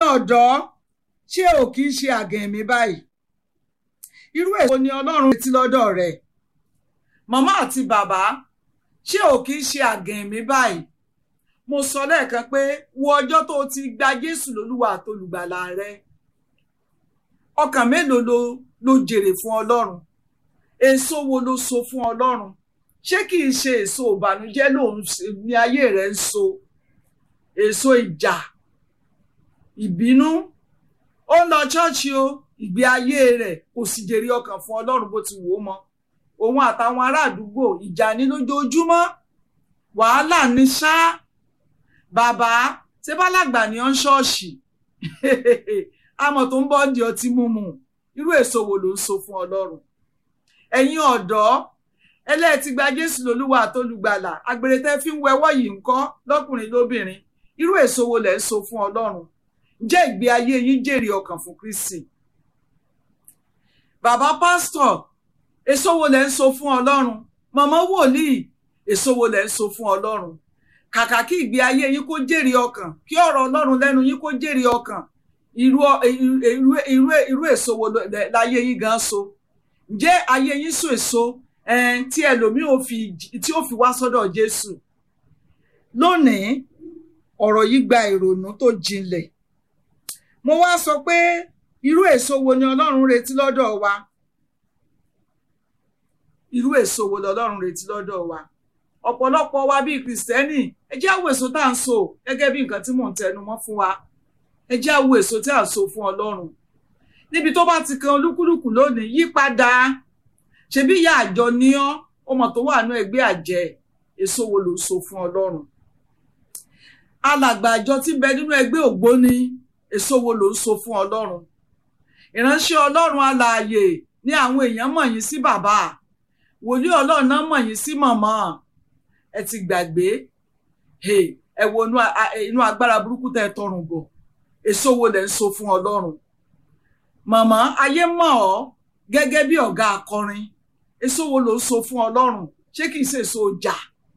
ọ̀dọ́ ṣé ò kì í ṣe àgẹ̀mí báyìí irú èso ni ọlọ́run retí lọ́dọ̀ rẹ̀ màmá àti bàbá ṣé ò kì í ṣe àgẹ̀mí báyìí mo sọ lẹ́ẹ̀kan pé wo ọjọ́ tó o ti gba jésù lólúwa àtolùgbàlà rẹ ọkàn mélòó ló ló jèrè fún ọlọ́run èso wo ló so fún ọlọ́run ṣé kì í ṣe èso ìbànújẹ́ lòun ní ayé rẹ̀ ń so èso ìjà ìbínú ó ń lọ ṣọ́ọ̀ṣì o ìgbé ayé rẹ̀ kò sì jèrè ọkàn fún ọlọ́run bó ti wò ó mọ́ òun àtàwọn ará àdúgbò ìjà ní lójoojúmọ́ wàhálà ní ṣá bàbá ṣé bálàgbà ní ọ́n ṣọ́ọ̀ṣì àmọ́ tó ń bọ́ di ọtí mímu irú èso wo ló ń so fún ọlọ́run ẹ̀yin ọ̀dọ́ ẹlẹ́ẹ̀tì gba jésù lólúwa àtolùgbàlà àgbèrè tẹ́ fi ń wẹwọ́ yìí ńkọ́ lọ́kùnrin lóbìnrin irú èso wo lẹ̀ ń so fún ọlọ́run jẹ́ ìgbé ayé yín jèrè ọkàn fún kristi bàbá pásítọ̀ èso wo lẹ̀ ń so fún ọlọ́run màmá wòlíì èso wo lẹ̀ ń so fún ọlọ́run kàkà kí ìgbé ayé yín kó jèrè ọkàn kí ọ̀rọ̀ ọlọ́run lẹ́nu yín kó jèrè ọkàn irú irú irú irú èso wo láyé yín gan so ǹjẹ́ ayé yín so èso tí ẹlòmíì ò fi tí ó fi wá sọ́dọ̀ Jésù lónìí ọ̀rọ̀ yìí gba ìrònú tó jinlẹ̀ mo wá sọ pé irú èso wo ni Ọlọ́run retí lọ́dọ̀ wa irú èso wo lọ́lọ́run retí lọ́dọ̀ wa ọ̀pọ̀lọpọ̀ wa bíi kìrìsìtẹ́nì ẹ jẹ́ àwọ̀ èso tá à ń so gẹ́gẹ́ bí nǹkan tí mò ń tẹnu mọ́ fún wa ẹ jẹ́ àwọ̀ èso tí à ń so fún Ọlọ́run níbi tó bá ti kan olúkúlùkù lónìí yí padà ṣebí ìyá àjọ ní ọ ọmọ tó wà ní ẹgbẹ́ àjẹ́ èso wo ló so fún Ọlọ́run alàgbà àjọ tí bẹ nínú ẹgbẹ́ ògbóni èso wo ló ń so fún Ọlọ́run ìránṣẹ́ Ọlọ́run alààyè ní àwọn èèyàn mọ̀ yín sí bàbá wòlíì Ọlọ́run náà mọ̀ yín sí màmá ẹ ti gbàgbé ẹ wo inú agbára burúkú tẹ tọrùn bọ̀ èso wo lẹ ń so fún Ọlọ́run màmá ayé mọ̀ ọ́ gẹ́gẹ́ bí ọ̀gá akọrin èso wo ló ń so fún Ọlọ́run ṣé kìí ṣe èso ọjà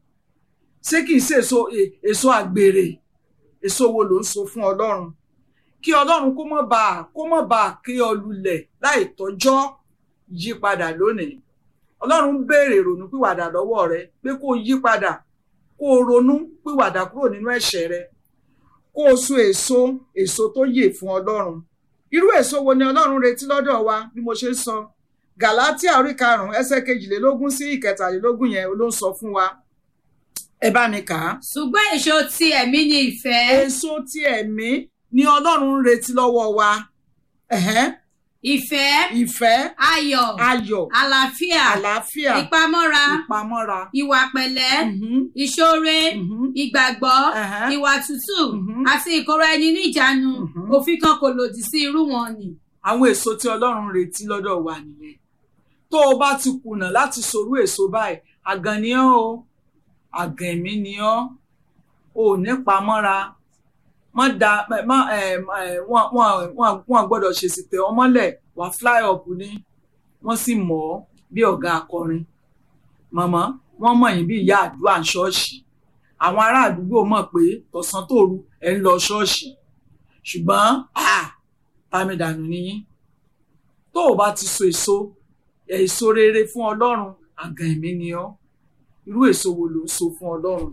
ṣé kìí ṣe èso èso àgbèrè èso wo ló ń so fún Ọlọ́run kí Ọlọ́run kó mọ̀ bá kó mọ̀ bá ké ọ lulẹ̀ láì tọ́jọ́ yí padà lónìí Ọlọ́run ń béèrè ronú pìwàdà lọ́wọ́ rẹ pé kó yí padà kó ronú pìwàdà kúrò nínú ẹ̀ṣẹ̀ rẹ kó o so èso èso tó yè fún Ọlọ́run irú èso wo ni Ọlọ́run retí lọ́dọ̀ wa bí mo ṣe ń sọ Gàlátíà orí karùnún ẹsẹ̀ kejìlélógún sí ìkẹtàlélógún yẹn ló ń sọ fún wa ẹ bá mi kà á. ṣùgbọ́n èso ti ẹ̀mí ni ìfẹ́. èso ti ẹ̀mí ni Ọlọ́run ń retí lọ́wọ́ wa. Ẹ̀hẹ́n. ìfẹ́. ìfẹ́. ayọ̀. ayọ̀. àlàáfíà. àlàáfíà. ìpamọ́ra. ìpamọ́ra. ìwà pẹ̀lẹ́. Mhm. ìṣoore. Mhm. ìgbàgbọ́. Ẹ̀hẹ́n. ìwà tútù. Mhm. àti ìkóra ẹni níjàánu. Mhm. òfin kan kò lòdì sí irú wọn ni. àwọn èso tí Ọlọ́run retí lọ́dọ̀ wa nìyẹn tó o bá ti kùnà láti sorú èso báyìí àgàn ni ọ́ o àgàn ẹ̀mí ni ọ́ o ò ní pamọ́ra mọ́ da mọ́ ẹ̀ ẹ̀ wọ́n wọ́n wọ́n wọ́n gbọ́dọ̀ ṣèṣì tẹ̀ ọ́ mọ́lẹ̀ wá fly up ni wọ́n sì mọ̀ ọ́ bí ọ̀gá akọrin màmá wọ́n mọ̀ yín bí ìyá àdúrà ṣọ́ọ̀ṣì àwọn ará àdúgbò mọ̀ pé tọ̀sán tòru ẹ̀ ń lọ ṣọ́ọ̀ṣì ṣùgbọ́n ah pàmìdànù nìyí tó o bá ti so èso èso rere fún Ọlọ́run àgàn ẹ̀mí ni ọ́ irú èso wo ló ń so fún Ọlọ́run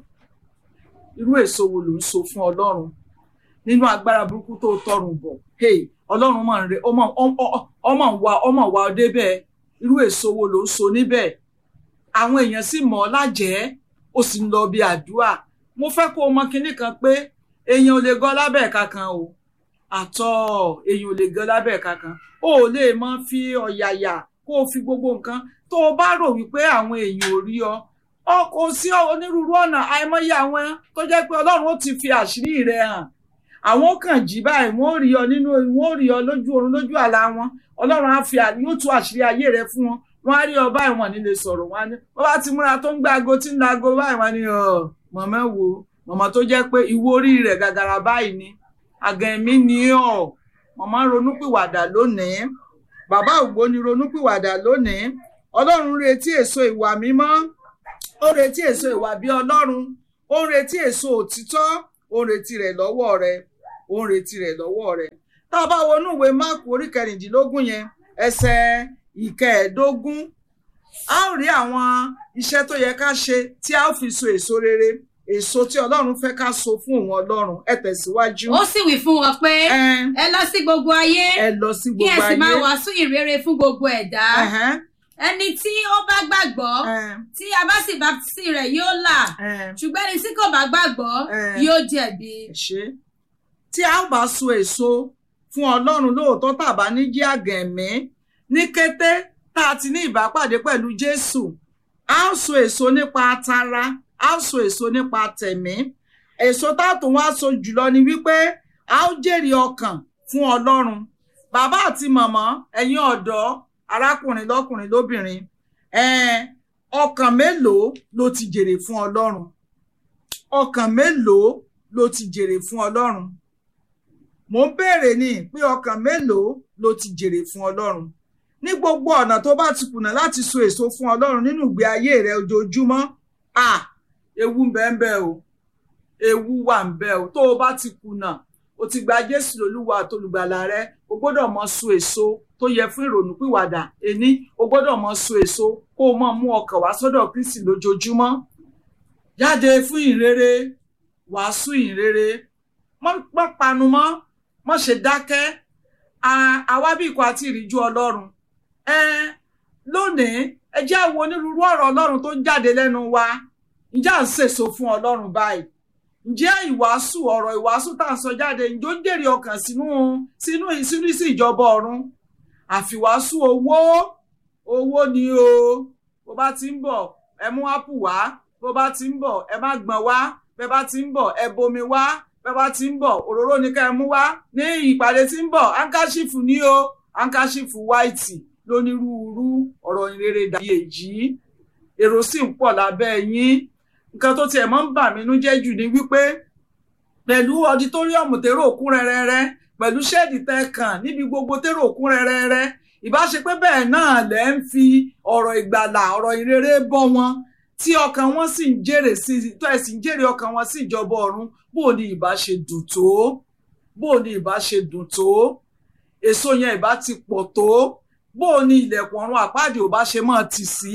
irú èso wo ló ń so fún Ọlọ́run nínú agbára burúkú tó tọrùn bọ̀ hey Ọlọ́run máa ń re ọmọ ọmọ wa ọmọ wa ọdẹ bẹ́ẹ̀ irú èso wo ló ń so níbẹ̀ àwọn èèyàn sì mọ̀ ọ́ lájẹ́ ó sì ń lọ bí àdúrà mo fẹ́ kó o mọ kinní kan pé èèyàn ò lè gọ́ lábẹ́ ẹ̀ka kan o àtọ̀ èèyàn ò lè gọ́ lábẹ́ ẹ̀ka kan o ò lè mọ fi ọ̀yàyà kó o fi gbogbo nǹkan tó o bá rò wípé àwọn èèyàn ò rí ọ ọ kò sí onírúurú ọ̀nà àìmọye àwọn tó jẹ́ pé Ọlọ́run ó ti fi àṣírí rẹ̀ hàn àwọn ó kàn jí báyìí wọ́n ó rí ọ nínú wọ́n ó rí ọ lójú oorun lójú àlá wọn Ọlọ́run á fi yóò tú àṣírí ayé rẹ̀ fún wọn wọ́n á rí ọ báyìí wọ́n ní lè sọ̀rọ̀ wọn á ní wọ́n bá ti múra tó ń gbá aago tí ń la aago báyìí wọ́n á ní ọ mọ̀mọ́ wo mọ̀mọ́ tó jẹ́ pé ìwo orí rẹ̀ gàgàrà báyìí ni àgàn ẹ̀mí ni ọ mọ̀mọ́ ronúpìwàdà lónìí bàbá ògbóni ronúpìwàdà lónìí Ọlọ́run retí èso ìwà mímọ́ ó retí èso ìwà bí Ọlọ́run ó ń retí èso òtítọ́ ó ń retí rẹ̀ lọ́wọ́ rẹ̀ ó ń retí rẹ̀ lọ́wọ́ rẹ̀ tá a bá wọnú ìwé máàkù orí kẹrìndínlógún yẹn ẹsẹ̀ ìkẹẹ̀ẹ́dógún a ó rí àwọn iṣẹ́ tó yẹ ká ṣe tí a ó fi so èso rere èso tí ọlọ́run fẹ́ ká so fún òun ọlọ́run ẹ tẹ̀síwájú. ó sì wí fún wọn pé ẹ ẹ lọ sí gbogbo ayé ẹ lọ sí kí ẹ gbogbo sì máa ayé. wàásù ìrere fún gbogbo ẹ̀dá Ẹ̀hẹ́n, ẹni tí ó bá gbàgbọ́ ẹ̀hẹ́n, tí a bá sì baptisi rẹ̀ yóò là ẹ̀hẹ́n. ṣùgbọ́n ẹni tí kò bá gbàgbọ́ Eh. yóò jẹ̀bi. ẹ ṣé tí a ó bá so èso fún ọlọ́run lóòótọ́ tàbá ní jí àgẹ̀mí ní kété tá a ti ní ìbápàdé pẹ̀lú jésù a ó so èso nípa tara a ó so èso nípa tẹ̀mí èso tá a tún wá so jùlọ ni wípé a ó jèrè ọkàn fún ọlọ́run bàbá àti màmá ẹ̀yin ọ̀dọ́ arákùnrin lọ́kùnrin lóbìnrin ẹ̀ẹ́n ọkàn mélòó ló ti jèrè fún ọlọ́run ọkàn mélòó ló ti jèrè fún ọlọ́run mò ń béèrè ni pé ọkàn mélòó ló ti jèrè fún ọlọ́run ní gbogbo ọ̀nà tó bá ti kùnà láti so èso fún ọlọ́run nínú ìgbé ayé rẹ ojoojúmọ́ à ewu ń bẹ ń bẹ o ewu wà ń bẹ o tó o bá ti kùnà o ti gba jésù lólúwa àtolùgbàlà rẹ o gbọ́dọ̀ mọ so èso tó yẹ fún ìrònúpìwàdà ení o gbọ́dọ̀ mọ so èso kó o mọ mú ọkàn wá sọ́dọ̀ kristi lójoojúmọ́ jáde fún ìrere wàásù ìrere mọ́ mọ́ panu mọ́ mọ́ ṣe dákẹ́ À- àwa bí ikọ̀ àti ìríjú ọlọ́run ẹ lónìí ẹ jẹ́ á wo onírúurú ọ̀rọ̀ ọlọ́run tó ń jáde lẹ́nu wa ǹjẹ́ à ń sèso fún ọlọ́run báyìí ǹjẹ́ ìwàásù ọ̀rọ̀ ìwàásù tá à ń sọ jáde ǹjẹ́ ó ń jèrè ọkàn sínú sínú sínú sí ìjọba ọ̀run àfiwàásù owó owó ni o bó bá ti ń bọ̀ ẹ mú ápù wá bó bá ti ń bọ̀ ẹ má gbọ̀n wá bẹ́ẹ̀ bá ti ń bọ̀ ẹ bomi wá bẹ́ẹ̀ bá ti ń bọ̀ òróró ni ká ẹ mú wá ní ìpàdé tí ń bọ̀ ankáṣífù ní o ankáṣífù wáìtì lónírúurú ọ̀rọ̀ ìrere dàbí èjì èrò sì ń pọ̀ lábẹ́ yín nǹkan tó tiẹ̀ máa ń bà mí nú jẹ́ jù ni wípé pẹ̀lú ọditóríọ̀mù tèrò òkú rẹ́rẹ́rẹ́ pẹ̀lú ṣẹ́ẹ̀dì tẹ́kàn níbi gbogbo tèrò òkú rẹ́rẹ́rẹ́ ìbáṣe pé bẹ́ẹ̀ náà lẹ́ ń fi ọ̀rọ̀ ìgbàlà ọ̀rọ̀ ìrere bọ́ wọn tí ọkàn wọn sì ń jèrè sí tó ẹ̀ sì ń jèrè ọkàn wọn sí ìjọba ọ̀run bó ni ìbá ṣe dùn tó bó ni ìbá ṣe dùn tó èso yẹn ìbá ti pọ̀ tó bó ni ilẹ̀kùn ọ̀run àpáàdé ò bá ṣe máa tì sí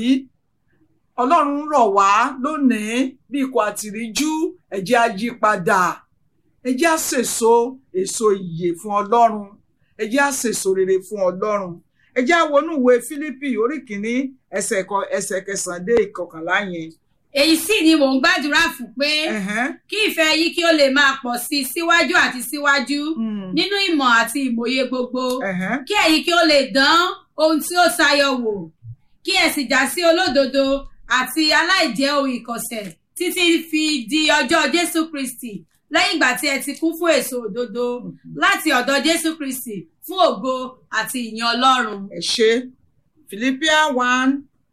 ọlọ́run rọ̀ wá lónìí bí ikọ̀ àtìríjú ẹ jẹ́ á yí padà ẹ jẹ́ á sèso èso ìyè fún ọlọ́run ẹ jẹ́ á sèso rere fún ọlọ́run ẹ jẹ́ á wọnú ìwé Fílípì orí kìíní ẹsẹ̀ kan- ẹsẹ̀ kẹsàn-án dé ìkọkànlá yẹn. èyí sì ni mò ń gbàdúrà fún pé Ẹ̀hẹ́n. kí ìfẹ́ yín kí ó lè máa pọ̀ sí i síwájú àti síwájú Mm. nínú ìmọ̀ àti ìmòye gbogbo Ẹ̀hẹ́n. kí ẹ̀yin kí ó lè dán ohun tí ó sayọ wò kí ẹ sì já sí olódodo àti aláìjẹ́ ohun ìkọ̀sẹ̀ títí fi di ọjọ́ Jésù Kristi lẹ́yìn ìgbà tí ẹ ti kún fún èso òdodo láti ọ̀dọ̀ Jésù Kristi fún ògo àti ìyìn Ọlọ́run. ẹ ṣe Philippians one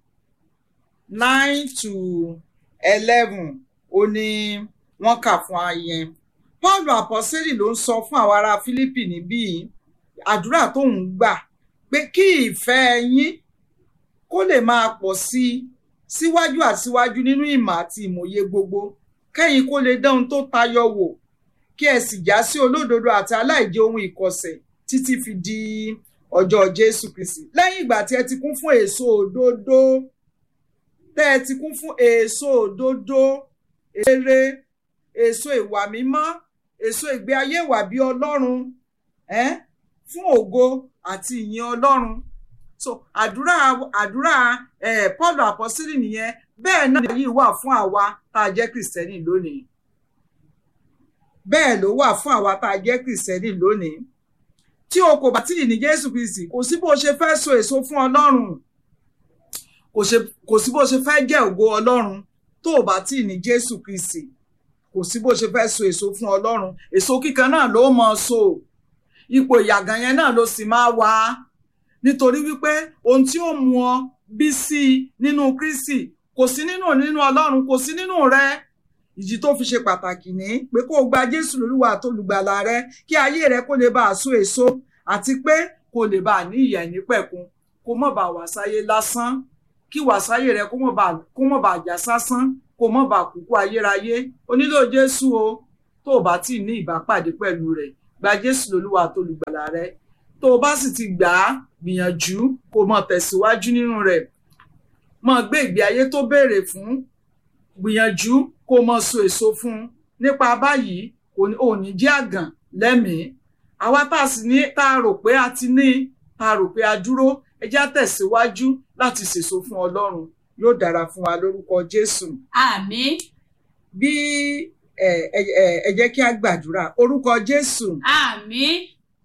nine to eleven ó ní wọ́n kà fún ayẹn Paul àpọ́sẹ́lì ló ń sọ fún àwọn ará Fílípì níbí yìí, àdúrà tó ń gbà pé kí ìfẹ́ yín kó lè máa pọ̀ sí i síwájú àti síwájú nínú ìmọ̀ àti ìmọ̀ye gbogbo kẹ́yìn kó lè dán ohun tó tayọ wò kí ẹ sì já sí olódodo àti aláìjẹ ohun ìkọ̀sẹ̀ títí fi di ọjọ́ Jésù Kristi lẹ́yìn ìgbà tí ẹ ti kún fún èso òdodo tẹ́ ẹ ti kún fún èso òdodo èrè èso ìwà mímọ́ èso ìgbé ayé ìwà bí Ọlọ́run ẹ́n fún ògo àti ìyìn Ọlọ́run so àdúrà àdúrà eh, Paul àpọ́sílì nìyẹn bẹ́ẹ̀ náà yìí wà fún àwa tá a jẹ́ kìrìsìtẹ́nì lónìí bẹ́ẹ̀ ló wà fún àwa tá a jẹ́ kìrìsìtẹ́nì lónìí tí o kò bá tí ì ní Jésù Kristi kò sí bó ṣe fẹ́ so èso fún Ọlọ́run kò ṣe- kò sí bó ṣe fẹ́ jẹ́ ògo Ọlọ́run tó o bá tí ì ní Jésù Kristi kò sí bó ṣe fẹ́ so èso fún Ọlọ́run èso kíkan náà ló mọ so ipò ìyàgàn yẹn náà ló sì máa wà nítorí wípé ohun tí ó mú ọ bí sí i nínú Kristi kò sí nínú nínú Ọlọ́run kò sí nínú rẹ ìdí tó fi ṣe pàtàkì ní pé kó o gba Jésù lólúwa àtolùgbàlà rẹ kí ayé rẹ kó lè bá a so èso àti pé kó lè bá a ní ìyà ìnípẹ̀kun kó mọ̀ bá wà sáyé lásán kí wà sáyé rẹ kó mọ̀ bá kó mọ̀ bá jà sásán kó mọ̀ bá kúkú ayérayé o nílò Jésù o tó o bá tí ì ní ìbápàdé pẹ̀lú rẹ̀ gba jésù lólúwa àtolùgbàlà rẹ tó o bá sì ti gbà á gbìyànjú kó o mọ tẹ̀síwájú nínú rẹ̀ mọ gbé ìgbé ayé tó béèrè fún gbìyànjú kó o mọ so èso fún un nípa báyìí kò ní òní jẹ́ àgàn lẹ́mìí àwa tá a sì ní tá a rò pé a ti ní tá a rò pé a dúró ẹ jẹ́ á tẹ̀síwájú láti sèso fún ọlọ́run yóò dára fún wa lórúkọ jésù àmín bí ẹ ẹ ẹ- ẹ jẹ́ kí a gbàdúrà orúkọ jésù àmín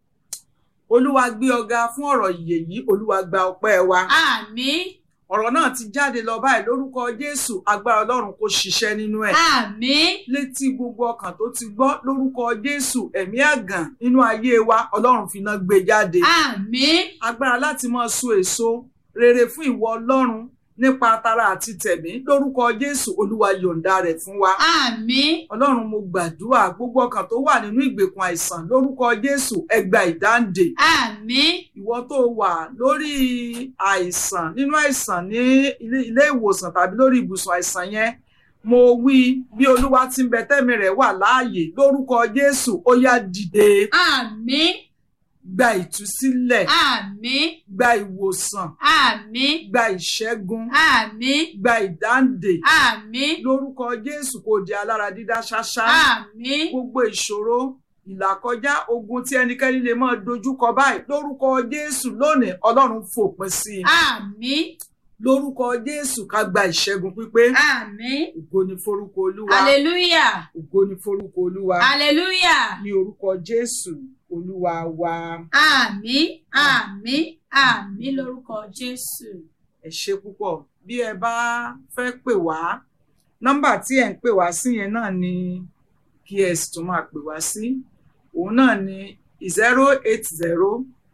olúwa gbé ọ̀gá fún ọ̀rọ̀ ìyè yìí olúwa gba ọpẹ́ wa àmín ọ̀rọ̀ náà ti jáde lọ báyìí lórúkọ jésù agbára ọlọ́run kò ṣiṣẹ́ nínú ẹ̀ àmín létí gbogbo ọkàn tó ti gbọ́ lórúkọ jésù ẹ̀mí àgàn nínú ayé wa ọlọ́run fi iná gbé jáde àmín agbára láti máa so èso rere fún ìwọ ọlọ́run nípa tara àti tẹ̀mí lórúkọ jésù olúwa yọ̀ǹda rẹ̀ fún wa àmín ọlọ́run mo gbàdúrà gbogbo ọkàn tó wà nínú ìgbèkùn àìsàn lórúkọ jésù ẹ gba ìdáǹdè àmín ìwọ tó wà lórí àìsàn nínú àìsàn ní ilé ilé ìwòsàn tàbí lórí ibùsùn àìsàn yẹn mo wí bí olúwa ti ń bẹ tẹ́mi rẹ̀ wà láàyè lórúkọ jésù ó yá dìde àmín gba ìtúsílẹ̀ àmín gba ìwòsàn àmín gba ìṣẹ́gun àmín gba ìdáǹdè àmín lórúkọ jésù kò di alára dídá ṣáṣá àmín gbogbo ìṣòro ìlàkọjá ogun tí ẹnikẹ́ni lè máa dojúkọ báyìí lórúkọ jésù lónìí ọlọ́run fòpin sí i àmín lórúkọ jésù ká gba ìṣẹ́gun pípé àmín ògo ni forúkọ olúwa hallelujah ògo ni forúkọ olúwa hallelujah ní orúkọ jésù olúwa wa àmín àmín àmín lórúkọ jésù ẹ ṣe púpọ̀ bí ẹ bá fẹ́ pè wá nọ́mbà tí ẹ ń pè wá sí yẹn náà ni kí ẹ sì tún máa pè wá sí òun náà ni zero eight zero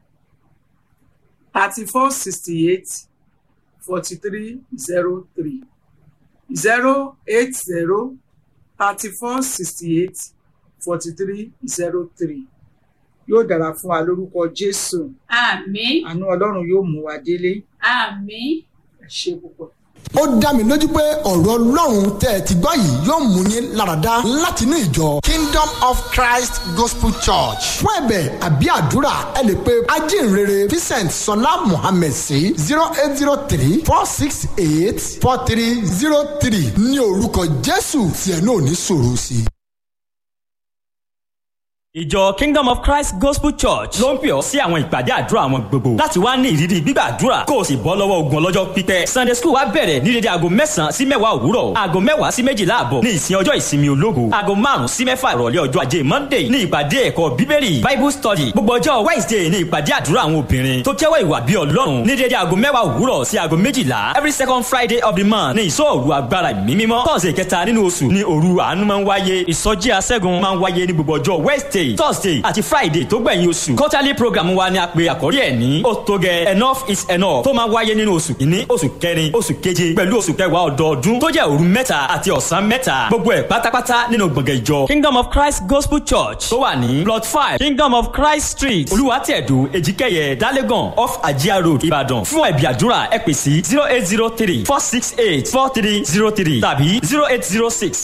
thirty four sixty eight forty three zero three zero eight zero thirty four sixty eight forty three zero three yóò dára fún wa lórúkọ jésù àmín àánú ọlọ́run yóò mú wa délé àmín ẹ ṣe púpọ̀. ó dá mi lójú pé ọ̀rọ̀ ọlọ́run tẹ́ ẹ ti gbọ́ yìí yóò mú yín láradá látinú ìjọ kingdom of christ gospel church fún ẹ̀bẹ̀ àbí àdúrà ẹ lè pe ajínrere vincent sọlá mohammed sí zero eight zero three four six eight four three zero three ní orúkọ jésù tí ẹ náà ní sọ̀rọ̀ sí i. ìjọ kingdom of christ gospel church ló ń pè ọ́ sí àwọn ìpàdé àdúrà wọn gbogbo láti wá ní ìrírí gbígbàdúrà kó o sì bọ́ lọ́wọ́ ogun ọlọ́jọ́ pípẹ́ sunday school wa bẹ̀rẹ̀ ní dédé aago mẹ́sàn-án sí mẹ́wàá òwúrọ̀ aago mẹ́wàá sí méjìlá àbọ̀ ní ìsìn ọjọ́ ìsinmi ológo aago márùn-ún sí mẹ́fà ìrọ̀lẹ́ ọjọ́ ajé monday ní ìpàdé ẹ̀kọ́ bíbélì bible study gbogbo ọjọ́ wednesday ní ìpàdé àdúrà àwọn obìnrin tó jẹ́wọ́ ìwà bí ọlọ́run ní dédé aago mẹ́wàá òwúrọ̀ sí aago méjìlá every second friday of the month ní ìsọ̀rù agbára ìmí mímọ́ tọ́sẹ̀ kẹta nínú oṣù ní òru àánú máa ń wáyé ìsọjí aṣẹ́gun máa ń wáyé ní gbogbo ọjọ́ wednesday thursday àti friday tó gbẹ̀yìn oṣù quarterly program wa ni a pe àkórí ẹ̀ ní ó tó gẹ enough is enough tó máa wáyé nínú oṣù kìíní oṣù kẹrin oṣù keje pẹ̀lú oṣù kẹwàá ọdọọdún tó jẹ́ òru mẹ́ta àti ọ̀sán mẹ́ta gbogbo ẹ̀ pátápátá nínú gbọ̀ngàn ìjọ kingdom of christ gospel church tó wà ní plot five kingdom of christ street olùwàtẹ̀dù èjìkẹyẹ dálégàn off ajia road ìbàdàn fún ẹ̀bí àdúrà ẹ pè sí zero eight zero three four six eight four three zero three tàbí zero eight zero six